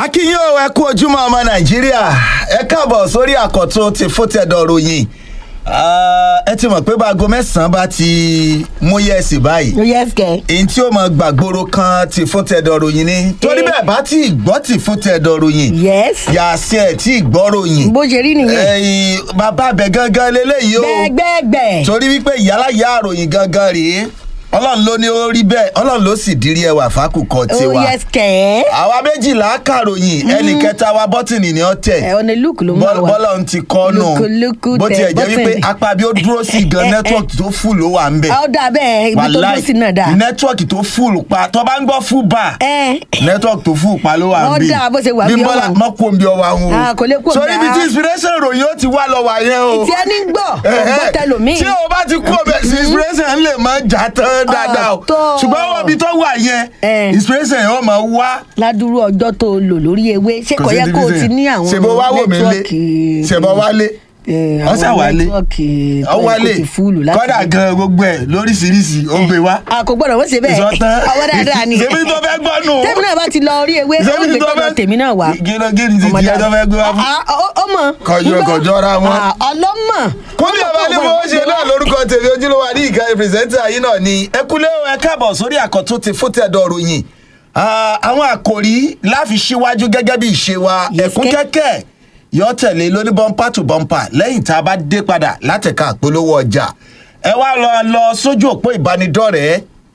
akínyìn o ẹ kú ojúmọ́ ọmọ nàìjíríà ẹ káàbọ̀ sórí àkọ́tún ti fótẹ́dọ̀ ròyìn ẹ ti mọ̀ pé báago mẹ́sàn-án bá ti mú yẹ̀sì báyìí yes kẹ. èyí tí ó mọ gbàgbóró kan ti fótẹ́dọ̀ ròyìn ni torí bẹ́ẹ̀ bá tí gbọ́ ti fótẹ́dọ̀ ròyìn yes. yàtí ẹ̀ tí gbọ́ ròyìn bó ṣe rí nìyẹn. ẹ̀yìn bàbá abẹ gangan lélẹ́yìí o gbẹgbẹgbẹ. torí wípé ìyálàyà àròyìn gangan rèé ọlọ́run ló ní ó rí bẹ́ẹ̀ ọlọ́run ló sì dírí ẹwà fákùkọ oh tiwa yes kẹ. àwa méjìlá kàròyìn ẹnì kẹta wa bọ́tìnì ni ó tẹ̀ ẹ ọ̀nà luke ló máa wà. bọ́lá ń ti kọ́ nù Lúkúlúkú bó tẹ tiẹ̀ jẹ́ wípé bọ́tìnì. apá bí ó dúró sí gan Eh, eh. nẹ́tíwọ̀kì tó fù ló wà ń bẹ̀ ó dà bẹ́ẹ̀ ibi tó dúró sí náà dà. nẹ́tíwọ̀kì tó fù pa tó bá ń gbọ́ fù bá ẹ nẹ́tíwọ̀kì tó fù pa ló wà ń Ó bẹ̀ dáa bó ṣe wà bí bí ó bọ́lá wà. mọ́ kó ń bí ọwọ́ àwọn Ah, kò lè kó ń sórí bí ibi a. tí inspiration ròyìn ó ti wá lọ wà yẹn o tí ẹni ń gbọ́ ọgbọ́ tẹlomi. tí o bá ti kú ọbẹ̀ sí inspiration lè máa jà tán dáadáa o tó. ṣùgbọ́n wọ́n bí tó wà yẹn Eh. inspiration yẹn wọ́n máa wá ládùúrú ọjọ́ tó lò lórí ewé ṣé kò sí yẹ kó o division. ti ní àwọn ṣèbó wá wò mí lé nẹ́tíwọ́ọ̀kì. ṣèbó wálé Eh, ọsẹ àwọn wálé nẹ́tíwọ́ọ̀kì tó ọ yẹ kó wálé ti fúlù láti kọ́dà lè- gan gbogbo ẹ̀ lóríṣiríṣi ó gbé wá a kò gbọ́dọ̀ wọ́n ṣe bẹ́ẹ̀ ìsọtán ọwọ́ dáadáa ni. ṣèbí tó fẹ́ gbọ́ nù tẹ́mi náà bá ti lọ orí ewé ó gbé tọ́lọ tèmi náà wá. gílọ gíní ti Ọmọ tiẹ̀ tó dáadáa. fẹ́ gbé wá fún. Ah, ah, ọmọ. Kọjọ- Ńgbọ́? kọjọra wọn. Ah, ọlọ́mọ. kúndé ọba ní fowó ṣe náà lórúkọ tèmi ojúlówó ní ìka pírẹsẹ́ńtà yìí náà ni ẹ kúlé o ẹ káàbọ̀ sórí àkọ́tún ti fótẹ́dọ̀ ròyìn Ah, àwọn àkòrí láfi síwájú gẹ́gẹ́ bí ìṣe wa Yes, ẹ̀kún kẹ́. kẹ́kẹ́ yọ tẹ̀lé lóní bọ́ńpà tù bọ́ńpà lẹ́yìn tá a bá dé padà látẹ̀ka àpolówó ọjà ẹ wá lọ lọ sójú òpó ìbánidọ́rẹ̀ẹ́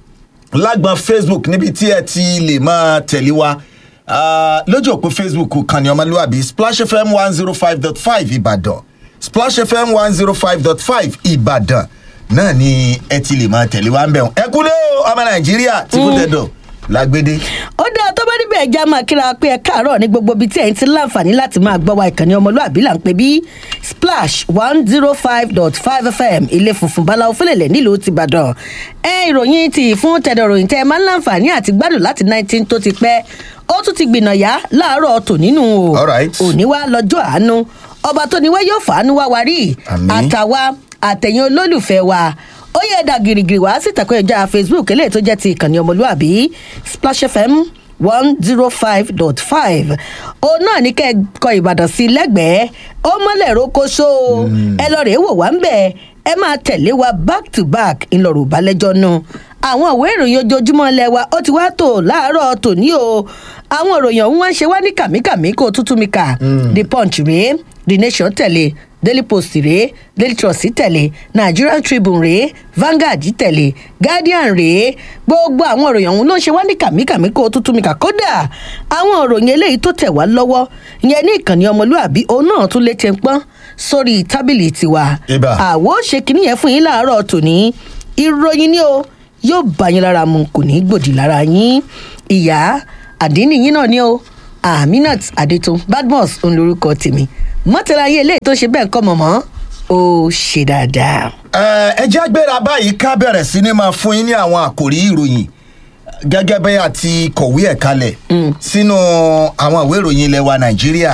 lágbọn facebook níbi tí ẹ ti lè máa tẹ̀lé wa Ah, lójú òpó facebook kan ní ọmọlúwàbí splash fm one zero five dot five ìbàdàn splash fm one zero five dot five ìbàdàn náà ni ẹ ti lè máa tẹ̀lé wa ń bẹ̀rù ẹ kúlé o ọmọ nàìjíríà tí kò tẹ̀dọ̀ lágbédé. ó dáa tó bá níbẹ̀ ẹja máa kíra pé ẹ káàárọ̀ ní gbogbo ibi tí ẹ̀yin ti láǹfààní láti máa gbọ́ wa ìkànnì ọmọlúàbí là ń pè bí splash one zero five dot five fm ilé funfun báláwo fẹlẹ̀lẹ̀ nílùú tìbàdàn ẹ ìròyìn ti fún tẹ̀dọ̀ ròyìn tẹ́ ẹ máa ń láǹfààní àti gbádùn láti nineteen tó ti pẹ́ ó tún ti gbìnàyà láàárọ̀ tò nínú o All right. òní wá lọ́jọ́ àánú ọba tó ní wá yóò fàánú wá wa rí Àmín. àtàwa àtẹ̀yìn olólùfẹ́ wa ó yẹ ẹ̀dà gìrìgìrì wá sí ìtàkùn ẹ̀já facebook eléyìí tó jẹ́ ti ìkànnì ọmọlúàbí splash fm one zero five dot five òun náà ní kẹ́ ẹ kọ ìbàdàn sí lẹ́gbẹ̀ẹ́ ó mọ́lẹ̀ rókóṣó ẹ lọ rèé wò wá ń bẹ̀ ẹ máa tẹ̀lé wa back to back ńlọrọ̀ balẹ̀jọ́ náà àwọn ìwé ìròyìn ojoojúmọ́ ilẹ̀ wa ó ti wá tò láàárọ̀ tòní o àwọn ìròyìn ọ̀hún wá ń ṣe wá ní kàmíkàmí kó o tútù mi kà the punch rèé the nation tẹ̀lé daily post rèé daily trust tẹ̀lé nigerian tribune rèé vanguard tẹ̀lé guardian rèé gbogbo àwọn ìròyìn ọ̀hún ló ń ṣe wá ní kàmíkàmí kó o tútù mi kà kódà àwọn ìròyìn eléyìí tó tẹ̀ wá lọ́wọ́ ìyẹn ní ìkànnì ọmọlúàbí òun náà tún lè ti ń pọ́n sórí tábìlì tiwa Ibà. àwo ṣe kínní yẹn fún yín láàárọ̀ tòní ìròyìn ni o yóò bá yín lára mu kò ní í gbòdì lára yín ìyá àdínní yín náà ni o aminat adetun badmus òun lorúkọ tèmi mọ́tẹ́lá ayé eléyìí tó ṣe bẹ́ẹ̀ kọ́ mọ̀mọ́ ó ṣe dáadáa. Ẹ, ẹ jẹ́ gbéra báyìí ká bẹ̀rẹ̀ sí ni máa fún yín ní àwọn àkòrí ìròyìn gẹ́gẹ́ bẹ́ẹ̀ àti kọ̀wé ẹ̀ kalẹ̀ sínú àwọn ìwé ìròyìn ilẹ̀ wa nàìjíríà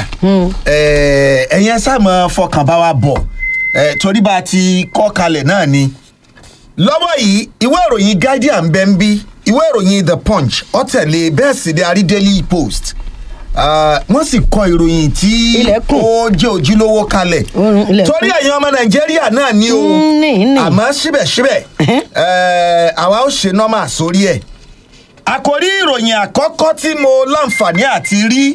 Ẹ, ẹ̀yin ẹ sáà máa fọkàn bá wa bọ̀ Ẹ, torí bá a ti kọ́ kalẹ̀ náà ni lọ́wọ́ yìí ìwé ìròyìn guardian bẹ́ẹ̀ ń bí ìwé ìròyìn the punch ọ̀tẹ̀lẹ̀ bẹ́ẹ̀ sì ni àrí daily post Ah, wọ́n sì kọ ìròyìn tí Ilẹ̀kùn. ó jẹ́ ojúlówó kalẹ̀ Mm, ilẹ̀kùn. torí ẹ̀yin ọmọ nàìjíríà náà ní o Mm, ní, ní. àmọ́ síbẹ̀síbẹ̀ ẹ̀, àwa ó ṣe nọ́mà sórí ẹ̀. àkòrí ìròyìn àkọ́kọ́ tí mo láǹfààní àti rí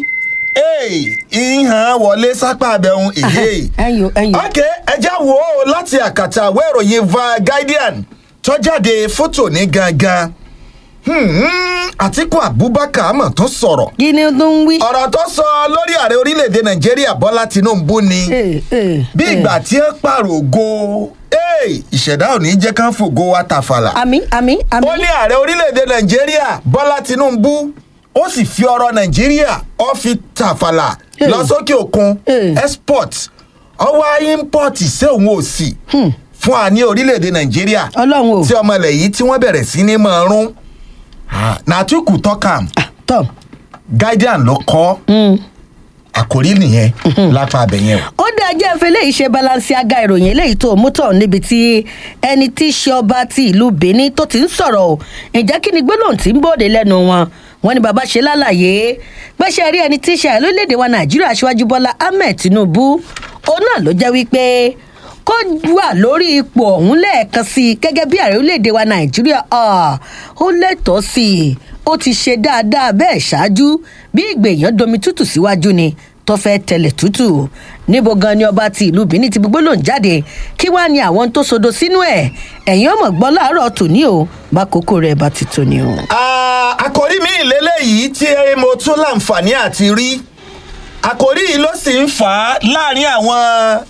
ìhàn wọlé sápá abẹ́hùn èyí. ẹyọ ẹyọ ok ẹja wo ó láti àkàtà àwọ̀ ìròyìn va guardian tó jáde fótò ní gangan Hmm, àtìkù abubakar mọ̀ tó sọ̀rọ̀ kí ni ó tó ń wí. ọ̀rọ̀ tó sọ lórí ààrẹ orílẹ̀-èdè nàìjíríà bọ́lá tinubu ni Eh, eh, bí eh. ìgbà tí ó pààrọ̀ ògo Hey, ìṣẹ̀dá ò ní jẹ́ ká fògo wa tàfàlà. àmì àmì àmì. ó ní ààrẹ orílẹ̀-èdè nàìjíríà bọ́lá tinubu ó sì fi ọ̀rọ̀ nàìjíríà ó fi tàfàlà Hey. lọ sókè òkun Hey. export ọwọ́ import sí òun ò sí fún wa ní orílẹ̀-èdè nàìjíríà ọlọ́run o tí ọmọ ilẹ̀ yìí tí wọ́n bẹ̀rẹ̀ sí ní máa rún nàtúkù tọ́kàm tọ́ guardian ló kọ́ àkórí nìyẹn lápá abẹ yẹn o. ó dá jẹ́ ìfẹ́ eléyìí ṣe balansiaga ìròyìn eléyìí tó mú tọ̀ níbi tí ẹni tí í ṣe ọba ti ìlú benin tó ti ń sọ̀rọ̀ o ǹjẹ́ kí ni gbólóhùn tí ń bòde lẹ́nu wọn wọn ní bàbá ṣe lálàyé pẹ́ṣẹ́ rí ẹni tí í ṣe ààrẹ lórílẹ̀‐èdè wa nàìjíríà aṣíwájú bọ́lá ahmed tinubu òun náà ló jẹ́ wípé kó wà lórí ipò ọ̀hún lẹ́ẹ̀kan sí i gẹ́gẹ́ bí ààrẹ orílẹ̀‐èdè wa nàìjíríà ah, ó lẹ́tọ̀ọ́ sí i ó ti ṣe dáadáa bẹ́ẹ̀ ṣáájú bí ìgbèyàn domi tútù síwájú ni tó fẹ́ tẹ̀lẹ̀ tútù níbo gan ni ọba ti ìlú benin ti gbogbo lòún jáde kí wàá ní àwọn tó sodo sínú ẹ̀ ẹ̀yìn ọmọ gbọ́ láàárọ̀ tòní o bá kókó rẹ̀ bá ti tòní o. Ah, àkòrí mi ìlélẹ́yìí tí mo tún láǹfààní àti rí àkòrí yìí ló sì ń fà á láàrin àwọn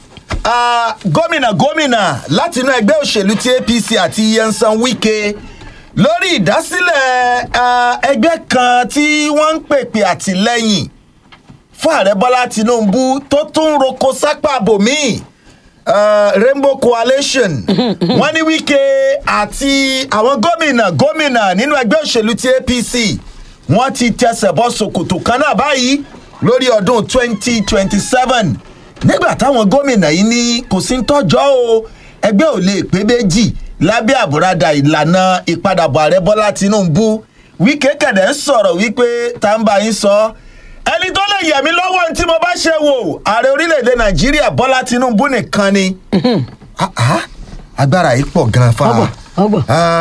ah, gómìnà gómìnà láti inú ẹgbẹ́ òṣèlú ti apc àti yensan wike lórí ìdásílẹ̀ ah, ẹgbẹ́ kan tí wọ́n ń pèpè àtìlẹ́yìn fún ààrẹ bọ́lá tinubu tó tún roko sápá bòmíì uh, rainbow coalition wọ́n ní wike àti àwọn gómìnà gómìnà nínú ẹgbẹ́ òṣèlú ti apc wọ́n ti tẹsẹ̀ bọ́ ṣòkòtò kan náà báyìí lórí ọdún 2027 nígbà táwọn gómìnà yìí ní kò sí ń tọ́jọ́ o ẹgbẹ́ ò lè pé méjì lábẹ́ àbúradà ìlànà ìpadàbọ̀ ààrẹ bọ́lá tinubu wike kẹ̀dẹ̀ ń sọ̀rọ̀ wípé tá ń bá yín sọ ẹni tó lè yẹ̀mí lọ́wọ́ ní tí mo bá ṣe wò ààrẹ orílẹ̀-èdè nàìjíríà bọ́lá tinubu nìkan ni. Ah, ah, agbára yìí pọ̀ gan-an fa. Ọgbọ̀n, ọgbọ̀n,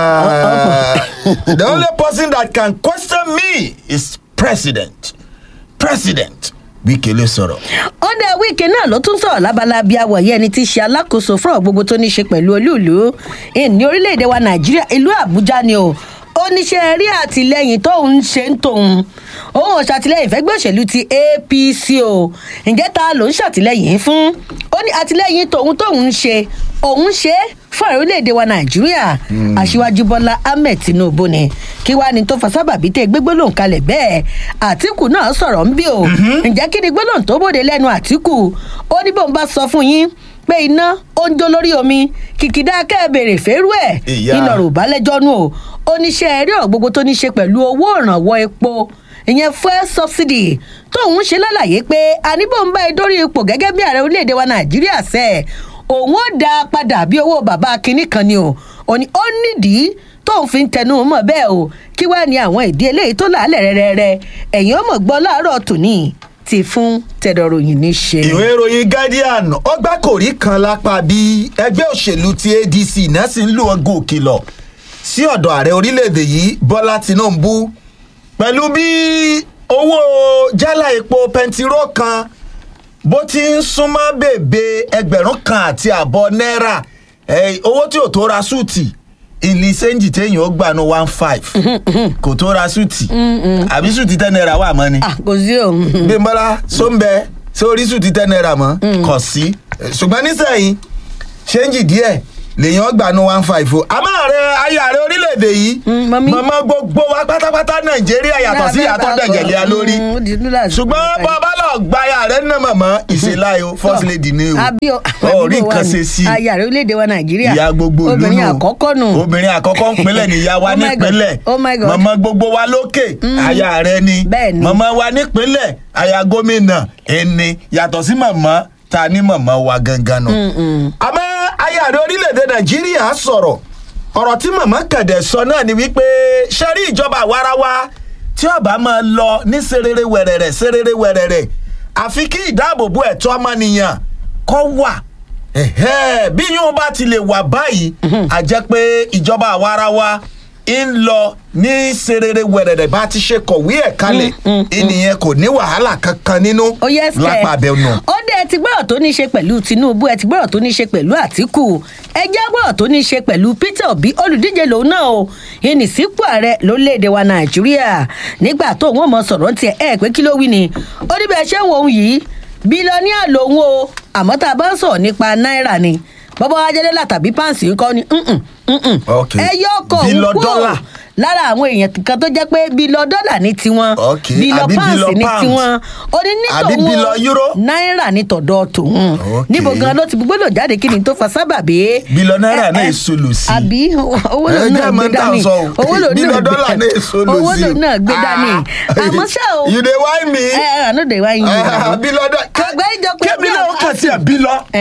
Ah, the only person that can question me is president president wike ló sọ̀rọ̀. ó dé wíìkì náà ló tún sọ̀rọ̀ lábala bíi awọ̀yé ẹni tí í ṣe alákòóso fún ọ̀rọ̀ gbogbo tó ní í ṣe pẹ̀lú olúùlú ní orílẹ̀-èdè wa nàìjíríà ìlú àbújá ni o oníṣẹ́ rí àtìlẹ́yìn tóun ń ṣe ń tòun òun ò ṣàtìlẹ́yìn fẹ́gbẹ́ òṣèlú ti apc o ǹjẹ́ ta ló ń ṣàtìlẹ́yìn fún ó ní àtìlẹ́yìn tóun tóun ń ṣe òun ṣe é fún ààrẹ orílẹ̀-èdè wa nàìjíríà aṣíwájú bọ́lá ahmed tinubu ni kí wàá ní tó fa sábàbí tẹ gbégbé lòun kalẹ̀ bẹ́ẹ̀ àtìkù náà sọ̀rọ̀ ń bí o ǹjẹ́ kí ni gbólóhùn tó bòde lẹ́nu àtìkù ó ní bóun bá sọ fún yín pé iná ó ń jó lórí omi kìkìdá kẹ́ẹ̀bèrè fẹ́rù ẹ̀ Ìyá. iná rò bá lẹ́jọ́ nù o oníṣẹ́ rí ọ̀rọ̀ gbogbo tó ní ṣe pẹ̀lú owó ìrànwọ́ epo ìyẹn fuel subsidy tóun ṣe lálàyé pé àníbò ń bá ẹ dórí ipò gẹ́gẹ́ bí ààrẹ orílẹ̀-èdè wa nàìjíríà sẹ́ òun ó dá a padà bí owó bàbá kínní kan ni o òní ó nídìí tóun fi ń tẹnu mọ́ bẹ́ẹ̀ o kí wàá ní àwọn ìdí eléyìí tó làálẹ̀ rẹ́rẹ́rẹ́ ẹ̀yìn ọmọ gbọ́ láàárọ̀ tòní ti fún tẹ̀dọ̀ròyìn ní ṣe. ìwé ìròyìn guardian ọgbà kòrí kan lápá bí ẹgbẹ́ òṣèlú ti adc náà sì ń lu ọgọ́ òkìlọ̀ sí ọ̀dọ̀ ààrẹ orílẹ̀-èdè yìí bọ́lá tinubu pẹ̀lú bí owó jálá epo pẹntiró kan bó ti ń súnmọ́ bèbè ẹgbẹ̀rún kan àti àbọ̀ náírà eh, owó tí ò tó ra súùtì ìlì sẹ́ńjì téèyàn ó gbà ní one five kò tó ra súùtì àbí súùtì ten naira wà mọ́ ni Ah, kò sí o. bímbọ́lá sóńbẹ sórí sùn ti ten naira mọ́ kọ̀ sí ṣùgbọ́n nísẹ̀yìn ṣéǹjì díẹ̀ lèèyàn gbà ní one five o àmọ́ ààrẹ ayé ààrẹ orílẹ̀-èdè yìí Mm, mọ́mí. mọ̀mọ́ gbogbo wa pátápátá nàìjíríà yàtọ̀ sí ìyàtọ̀ dẹ̀gẹ̀lẹ̀ lórí ṣùgbọ́n bàbá lọ gba ayé ààrẹ náà mọ̀mọ́ ìṣèláyé o first lady ni o àbí o ò rí nǹkan ṣe sí i ayé ààrẹ orílẹ̀-èdè wa nàìjíríà ìyá gbogbo ìlú obìnrin nù. àkọ́kọ́ nù obìnrin àkọ́kọ́ ńpínlẹ̀ níyà wa Oh my God. nípínlẹ̀ Oh my God. mọ̀mọ́ gbogbo wa lókè aya rẹ ni Bẹ́ẹ̀ ni. mọ̀mọ́ wa nípínlẹ̀ aya gómìnà ẹni yàtọ̀ sí mọ̀mọ́ ta ni mọ̀mọ́ wa gangan nù. àmọ́ aya rẹ orílẹ̀-èdè nàìjíríà sọ̀rọ̀ ọ̀rọ̀ tí mọ̀mọ́ kẹ̀dẹ̀ sọ náà ni wípé sẹ́rí ìjọba àwarawa tí ọba máa lọ ní serere wẹ̀rẹ̀rẹ̀ serere wẹ̀rẹ̀rẹ̀ àfi kí ìdáàbòbò ẹ̀tọ́ ọmọnìyàn kọ́ wà Ẹ̀hẹ́, bí yóò bá ti lè wà báyìí a jẹ́ pé ìjọba àwarawa ń lọ ní serere wẹ̀rẹ̀rẹ̀ bá ti ṣe kọ̀wé ẹ̀ kalẹ̀ ènìyàn kò ní wàhálà kankan nínú ó yẹ sẹ lápá abẹ́ nù. ó dé ẹ ti gbọ́dọ̀ tó ní í ṣe pẹ̀lú tinubu ẹ ti gbọ́dọ̀ tó ní í ṣe pẹ̀lú àtìkù ẹ jẹ́ gbọ́dọ̀ tó ní í ṣe pẹ̀lú peter obi olùdíje lòun náà o ìní sípò ààrẹ lórílẹ̀‐èdè wa nàìjíríà nígbà tó òun ò mọ sọ̀rọ̀ tiẹ̀ ẹ pé kí ló wí ni ó ní bẹ́ẹ̀ ṣé òun yìí bílíọ̀nìà lòun o àmọ́ tá a bá ń sọ̀rọ̀ nípa náírà ni bọ́bá wa jẹ́lẹ́lá tàbí páǹsì ńkọ́ ni mm-mm, mm-mm. Okay. ẹ yọ ọkọ̀ Bílọ̀ òun dọ́là. kúrò lára àwọn èèyàn kan tó jẹ́ pé bílọ̀ dọ́là ní tiwọn Okay, bílọ̀ àbí páǹsì bílọ̀ ní pound. tiwọn ó ní ní Àbí tòun o, bílọ̀ euro? náírà ní tọ̀dọ̀ tòun Okay. níbo gan ló ti gbọ́dọ̀ jáde kí ni tó fa sábàbí. Bílọ̀ náírà Ẹ- náà ẹ- èso lò sí. àbí owó lòun Ẹ náà jẹ́ gbé mọ́ tá à ń dání sọ o. owó lòun Bílọ̀ náà gbé dọ́là dání náà èso lò owó sí. lòun náà gbé dání Ah. àmọ́ ṣá o you dey whine me. ẹ ẹ àná dè wá yín Ah, bílọ̀ dọ́- Ọ̀gbẹ́ni jọ pé kébí bí náà ó àwọn- kàn sí ẹ̀ bílọ̀ Eh. kí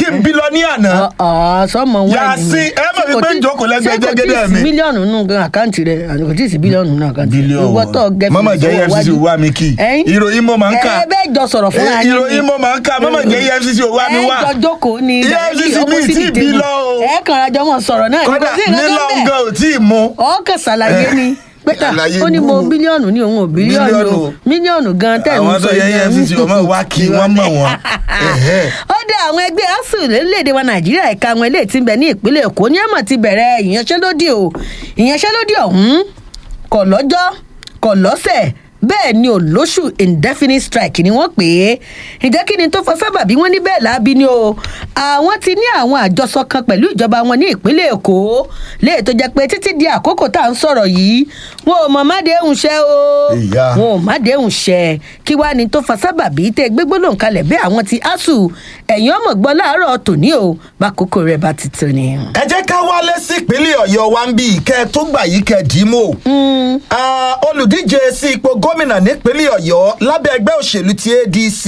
kí n bílọ́níà náà ọ̀ sọmọ wọn Yasin, ẹ mọ̀ wípé ń jókòó lẹ́gbẹ̀ẹ́ jẹ́gẹ́dẹ́ mi. mílíọ̀nù nù gan àkáǹtì rẹ̀ àti kò tí ì sí bílíọ̀nù nù àkáǹtì rẹ̀ bílíọ̀nù ìwọ tó gẹ mọ́mọ́ jẹ́ efcc ò wá mi kì í ìròyìn mo máa ń kà ẹ bẹ́ẹ̀ jọ sọ̀rọ̀ fúnra Eh, ìròyìn mo máa ń kà mọ́mọ́ jẹ́ efcc ò wá mi wá ẹ jọ jókòó ni EFCC mi opposite tí ì bí table. lọ o. ẹ kàn ra jọ mọ sọ̀rọ̀ náà kódà kò sí nǹkan nílò tó bẹ́ẹ̀. nǹkan ò tí ì mú ọkàn ṣàlàyé ni pété Àlàyé ó ní mo gúrú. bílíọ̀nù ní òun ò bílíọ̀nù Mílíọ̀nù. o mílíọ̀nù gan tẹ̀ ń àwọn tó sọ yẹ yẹn. efcc ò mọ̀ wá kí wọ́n mọ̀ wọ́n Ẹ̀hẹ́. ó dé àwọn ẹgbẹ́ asuu lórílẹ̀‐èdè wa nàìjíríà ẹ̀ka àwọn eléyìí tí ń bẹ ní ìpínlẹ̀ èkó ní àmọ̀ ti bẹ̀rẹ̀ ìyanṣẹ́lódì o ìyanṣẹ́lódì ọ̀hún kò lọ́jọ́ kò lọ́sẹ̀ bẹ́ẹ̀ ni ò lóṣù indefinite strike ni wọ́n pè é ǹjẹ́ kí ni tó fọ sábà bí wọ́n ní bẹ́ẹ̀ láabi ni o àwọn ti ní àwọn àjọsọ kan pẹ̀lú ìjọba wọn ní ìpínlẹ̀ èkó léè tó jẹ́ pé títí di àkókò tá à ń sọ̀rọ̀ yìí wọn ò mọ̀ má déhùn ṣẹ́ o Ìyá. wọn ò má déhùn ṣẹ́ kí wàá ní tó fa sábà bí tẹ́ gbégbólóhùn kalẹ̀ bẹ́ẹ̀ àwọn ti asuu ẹ̀yìn ọmọ gbọ́ láàárọ̀ tòní o bákòókò rẹ̀ bá ti tó ni. ẹ jẹ́ ká wálé sí ìpínlẹ̀ ọ̀yọ́ wa ń bí ìkẹ́ tó gbà yìí kẹ́ dì í mọ́ Ah, olùdíje sí ipò gómìnà nípínlẹ̀ ọ̀yọ́ lábẹ́ ẹgbẹ́ òṣèlú ti adc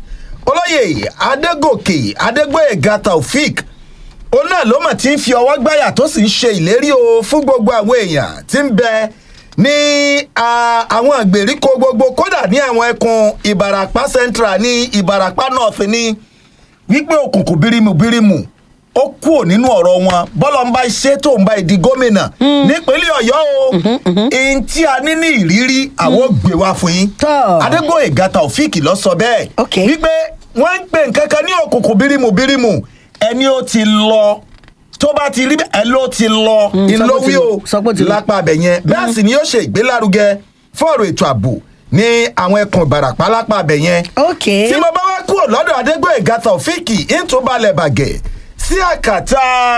olóyè adégòkè adégbòyèga taofik òun náà ló mọ̀ tí ń fi ọwọ́ gbáyà tó sì ń ṣe ìlérí o fún gbogbo àwọn èèyàn tí ń bẹ ní ah, àwọn ìgbèríko gbogbo kódà ní àwọn ẹkùn ìbarapá central ní ìbarapá north ní wípé òkùnkùn bírímù bírímù ó kúrò nínú ọ̀rọ̀ wọn bọ́lá ń bá ṣe tó ń bá ìdí gómìnà nípínlẹ̀ ọ̀yọ́ o ihun tí a ní ní ìrírí àwọn gbé wá fún yín Tọ́. adégbòye gata òfìkì lọ sọ bẹ́ẹ̀ Ok. wípé wọ́n ń pè nǹkan kan ní òkùnkùn bírímù bírímù ẹni ó ti lọ tó bá ti rí ẹ ló ti lọ Mm, sọ pé ó ti ìlówí lọ, o sọ pé ó ti lọ. lápá abẹ yẹn bẹ́ẹ̀ sì ni yóò ṣe ìgbélárugẹ fún ọ̀rọ̀ ètò ààbò ní àwọn ẹkùn ìbarapá lápá abẹ yẹn ok tí mo bá wá kúrò lọ́dọ̀ adégbòye gata òfìkì ìtúbalẹ̀ bàgẹ́ sí àkàtà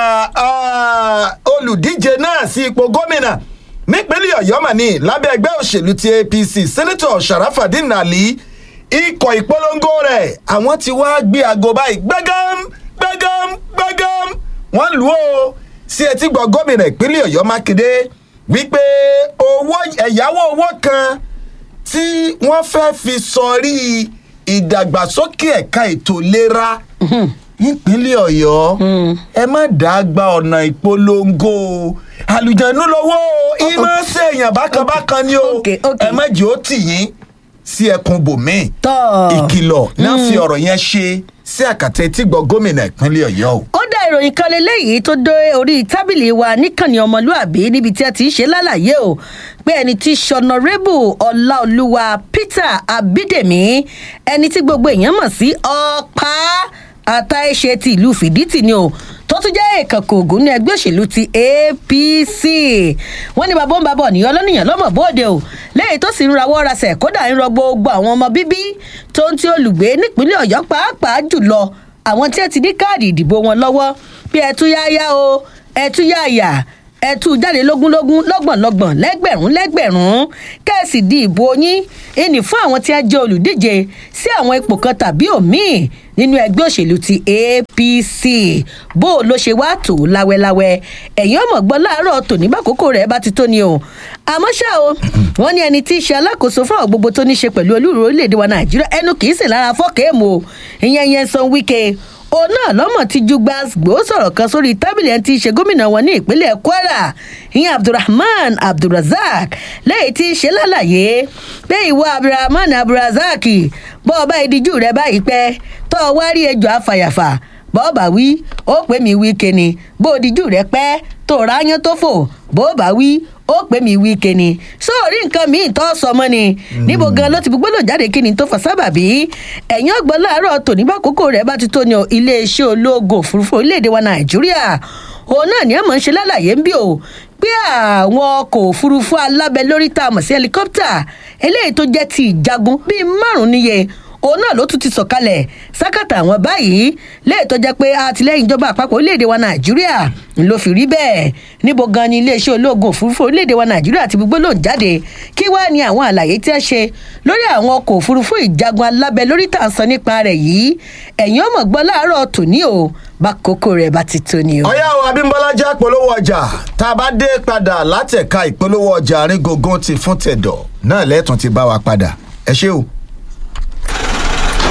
ah, olùdíje náà sí ipò gómìnà nípínlẹ̀ ọ̀yọ́ mà ní lábẹ́ ẹgbẹ́ òṣèlú ti apc sẹ́nẹ́tọ̀ sharafadin ali ikọ̀ ìpolongo rẹ̀ àwọn ti wá gbé aago báyìí gbẹ́gám gbẹ́gám gbẹ́gám wọ́n lù ó sí etí gbọ́ gómìnà ìpínlẹ̀ ọ̀yọ́ mákindé wípé owó ẹ̀yáwó owó kan tí wọ́n fẹ́ fi sọrí ìdàgbàsókè ẹ̀ka ètò ìlera nípínlẹ̀ ọ̀yọ́ ẹ má dàá gba ọ̀nà ìpolongo o. àlùjànnú lọ́wọ́ o ìmọ̀ ṣèyàn bákanbákan ni o Ok, ok. ẹ má jẹ́ ó tì yín sí ẹkùn bòmíì tọ́ ìkìlọ̀ náà fi ọ̀rọ̀ yẹn ṣe sí àkàtà etígbọ̀ gómìnà ìpínlẹ̀ ọ̀yọ́ o. ó dá ìròyìn kan lélẹ́yìí tó dé orí tábìlì wa níkànnì ọmọlúàbí níbi tí a ti ń ṣe lálàyé o pé ẹni tí sọnọrẹ́bù ọláolúwa peter abídèmí ẹni tí gbogbo èèyàn mọ̀ sí ọ̀pá àtàìṣe ti ìlú fìdítì ni o tó tún jẹ́ èèkàn kòògùn ní ẹgbẹ́ òṣèlú ti apc wọ́n ní bàbá ń bàbá ọ̀nìyàn lọ́nìyàn lọ́mọ̀ bóde o lẹ́yìn tó sì ń rawọ́ rasẹ̀ kódà ń rọ gbogbo àwọn ọmọ bíbí tó ń tí olùgbé nípínlẹ̀ ọ̀yọ́ pàápàá jùlọ àwọn tí ẹ ti ní káàdì ìdìbò wọn lọ́wọ́ bí ẹ tú yáyá o ẹ tú yáyà ẹ tú jáde lógúnlógún lọ́gbọ̀nlọ́gbọ̀n lẹ́gbẹ̀rún lẹ́gbẹ̀rún kẹ́ẹ̀sì di ìbò yín ìní fún àwọn tí a jẹ́ olùdíje sí àwọn ipò kan tàbí òmíì nínú ẹgbẹ́ òṣèlú ti apc bó o ló ṣe wá tó láwẹ́láwẹ́ ẹ̀yin ọmọ gbọ́ láàárọ̀ tòní bákòókò rẹ̀ bá ti tó ni o àmọ́ ṣá o wọ́n ní ẹni tí í ṣe alákòóso fún àwọn gbogbo tó ní ṣe pẹ̀lú olúùrù orílẹ̀-èdè wa nàìjíríà ẹnu kì í sì lára fọ́ọ̀kẹ́ẹ̀mù o ìyẹn yẹn san wíkẹ́ òun náà lọ́mọ tí ju gbàgbó sọ̀rọ̀ kan sórí tábìlì ẹni tí í ṣe gómìnà wọn ní ìpínlẹ̀ kwara ìyẹn abdulrahman abdulrazak lẹ́yìn tí í ṣe lálàyé pé ìwọ abdulrahman abdulrazak bọ́ ọba ìdíjú rẹ báyìí pẹ́ tọ́ ọ wá rí ejò afàyàfà bọ́ọ̀bà wí ó pè mí wí keni bó o díjú rẹ pẹ́ tó ráyán tó fò bọ́ọ̀bà wí ó pè mí wí keni sóòrí nǹkan míì tó sọ mọ́ ni níbo gan ló ti fi gbọ́dọ̀ jáde kí ni tó fà sábàbí ẹ̀yìn ọgbọ́n láàárọ̀ tòní bá kókó rẹ̀ bá ti tó ní o iléeṣẹ́ ológun òfurufú orílẹ̀-èdè wa nàìjíríà òun náà ni ẹ̀ mọ̀ ń ṣe lálàyé ń bí o pé àwọn ọkọ̀ òfurufú alábẹ́ lórí tá a mọ̀ sí helicopter eléyìí tó jẹ́ ti ìjagun bíi márùn-ún níye òun náà ló tún ti sọ̀kalẹ̀ sákàtà àwọn báyìí léè tó jẹ́ pé àtìlẹ́yìn ìjọba àpapọ̀ orílẹ̀-èdè wa nàìjíríà ló fi rí bẹ́ẹ̀ níbo gan ni iléeṣẹ́ ológun òfurufú orílẹ̀-èdè wa nàìjíríà ti gbogbo lòún jáde kí wàá ní àwọn àlàyé tí a ṣe lórí àwọn ọkọ̀ òfurufú ìjagun alábẹ́ lórí tá à ń sọ nípa rẹ̀ yìí ẹ̀yin ọmọ gbọ́ láàárọ̀ tòní o bá kókó rẹ̀ bá ti tó ni o. ọ̀yá o abímbọ́lá já polówó ọjà tá a bá dé padà látẹ̀ka ìpolówó ọjà àrígógún ti fún tẹ̀dọ̀ náà lẹ́tùn ti bá wa padà ẹ ṣé o.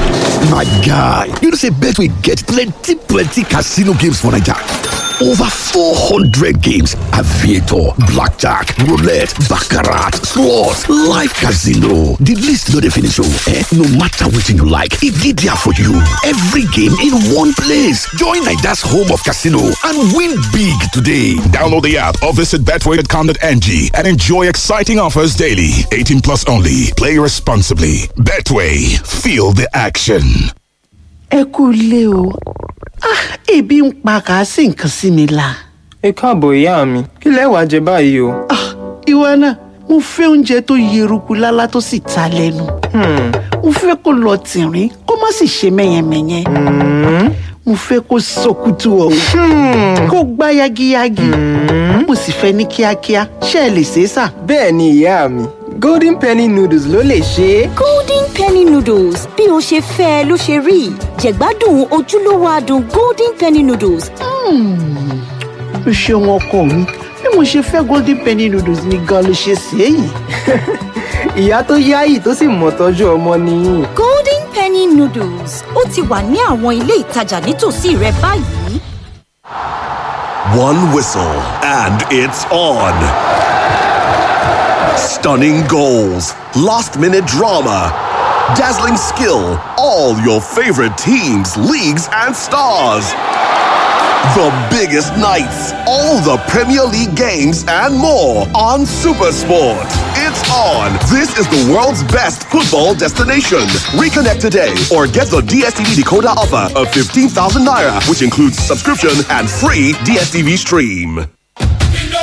My guy, you know say Betway get plenty plenty casino games for Naija. Over 400 games, aviator, blackjack, roulette, baccarat, slots, live casino. The list no dey finish oh. Eh? No matter wetin you like, e dey there for you. Every game in one place. Join Naija's home of casino and win big today. Download the app or visit betway.com.ng and enjoy exciting offers daily. 18 plus only. Play responsibly. Betway. Feel the action. ẹ kú ilé o Ah, ebi ń pa kà á sì nǹkan sí mi la. ẹ káàbọ̀ ìyá mi kí lẹ wàá jẹ báyìí o. Ah, ìwọ náà mo fẹ́ oúnjẹ tó yeruku lálá tó sì ta lẹ́nu. mo fẹ́ kó lọ tìrín kó má sì ṣe mẹ́yẹmẹ́yẹ. mo fẹ́ kó sọkútù ọ̀hún kó gbá yagiyagi. mo sì fẹ́ ní kíákíá ṣé ẹ lè ṣe é sà. bẹ́ẹ̀ ni ìyá mi golden penny noodles ló lè ṣe é. golden penny noodles bí o ṣe fẹ́ ẹ ló ṣe rí jẹ̀gbádùn ojúlówó adùn golden penny noodles o ṣeun ọkọ mi bí mo ṣe fẹ́ golden penny noodles ni gan ló ṣe ṣe é yìí. ìyá tó yáyì tó sì mọ̀ tọ́jú ọmọ nìyí. golden penny noodles ó ti wà ní àwọn ilé ìtajà nítòsí rẹ báyìí. One whistle, and it's on. Stunning goals, last minute drama, dazzling skill, all your favorite teams, leagues, and stars. The biggest nights, all the Premier League games, and more on Supersport. It's on. This is the world's best football destination. Reconnect today or get the DSTV decoder offer of 15,000 naira, which includes subscription and free DSTV stream.